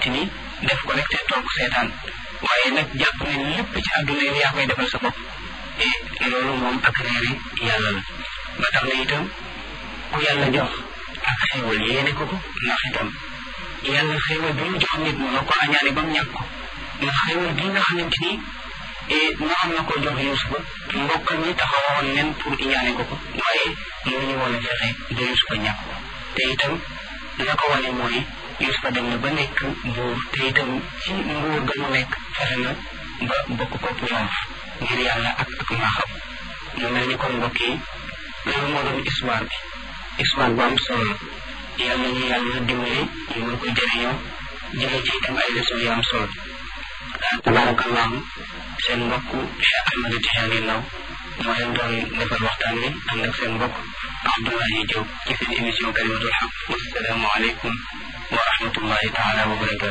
xamante ni def ko rek te toog seetaan waaye nag jàpp ne lépp ci àdduna yow yaa koy defal sa bopp et loolu moom ak réeri yàlla la ba tax na itam ku yàlla jox ak xéewal yéene ko ko ndax itam yàlla xéewal bi mu jox nit mu ko añaane ba mu ñàkk ko ndax xéewal gi nga xamante ni mu am na ko jox Yuusufa mbokkam ñi taxawoon nen pour iñaane ko ko waaye mënuñu woon a fexe ba Yuusufa ñàkk ko te itam la ko wane mooy Yuusufa dem na ba nekk buur te itam ci nguur ga mu nekk fexe na ba bokk ko triomphe ngir yàlla ak ak maaxam mu mel ni kon mbokk yi loolu moo doon histoire bi histoire bu am solo la yàlla ñu yàlla dimbali ñu mën ko jëriñoo jëlee ci itam ay leçon yu am solo tabarakallahu seen mbokk Cheikh Ahmed Tidiane Ndao moo leen doon defal waxtaan wi ànd ak seen mbokk Abdoulaye Diop ci seen émission kalimatul xaq wassalaamu aleykum wa rahmatullahi taala wa barakatu